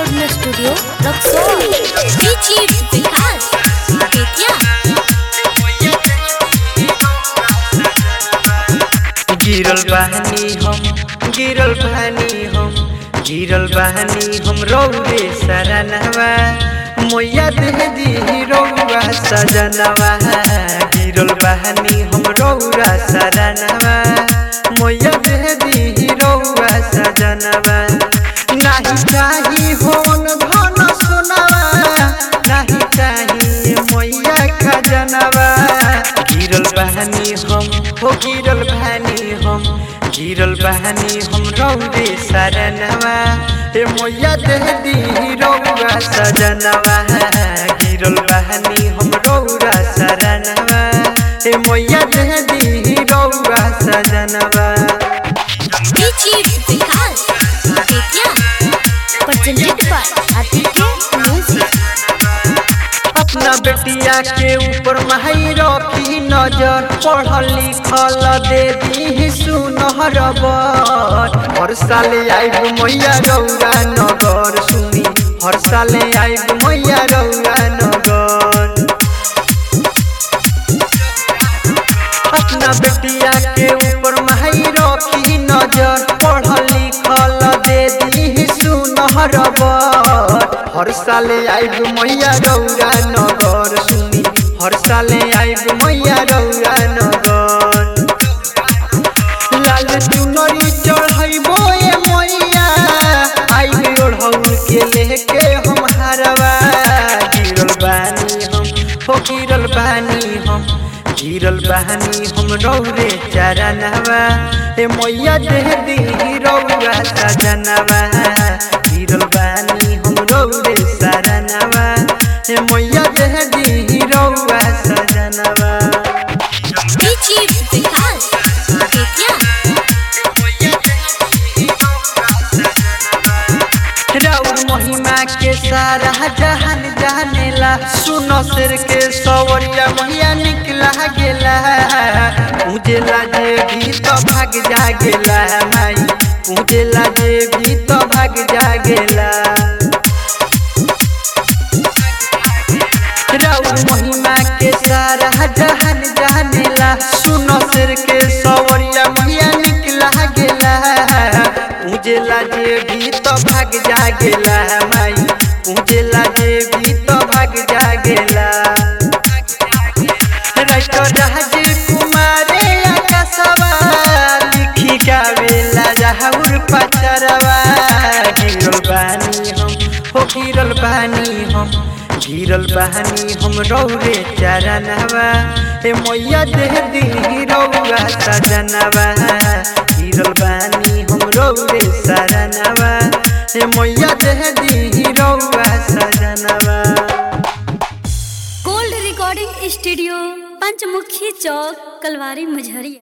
recording studio Raxaul बीची विकास बेतिया गिरल बहनी हम गिरल बहनी हम गिरल बहनी हम रौरे सरनवा मैया दे दी रौरा सजनवा गिरल बहनी हम रौरा सरनवा मैया दे दी रौरा सजनवा नाही चाही होन धन सोनवा नाही चाही मैया खजनवा गिरल बहनी हम हो गिरल बहनी हम गिरल बहनी हम रौरे सरनवा हे मैया दे दी रौरा सजनवा गिरल बहनी हम रौरा सरनवा हे मैया दे दी रौरा सजनवा बीची Vikas Bettiah presented by Aditya music अपना बेटिया के ऊपर माही रखी नजर पढ़ल लिखल दे दी सुनहर बर हर साल आइब मैया रौरा नगर सुनी हर साल आइब मैया रौरा नगर अपना बेटिया के ऊपर माही रखी नजर पढ़ल लिखल दे दी सुनहर बर हर साल आइब मैया रौरा नगर सुनी हर साल आइब मैया रौरा नगर लाल चुनरी चढ़ैबो ए मैया आइब ओढ़ौल के लेके हम हरवा गिरल बानी हम हो गिरल बानी हम गिरल बहनी हम रौरे चरनवा ए मैया दे दी रौरा सजनवा गिरल बहनी हम रौरे सरनवा ए मैया दे दी रौरा सजनवा बीची विकास बेतिया राउर महिमा के सारा जहान जानेला सुनो सिर के सवरिया मैया निकला गेला उजेला जे भी तो भाग जा गेला माई उजेला जे भी तो भाग जा गेला राउर महिमा के सारा जहान जानेला सुनो सिर के सवरिया मैया निकला गेला उजेला जे भी तो भाग जा गेला माई उजेला जे भी तो भाग जा गेला राइटर राज कुमारे आकाशवा लिखी गावेला जहाउर पचरवा गिरल बानी हम हो गिरल बानी हम गिरल बहनी हम रौरे चरनवा हे मैया दे दी रौरा सजनवा गिरल बहनी हम रौरे सरनवा हे मैया दे दी रौरा सजनवा गोल्ड रिकॉर्डिंग स्टूडियो पंचमुखी चौक कलवारी मझरिया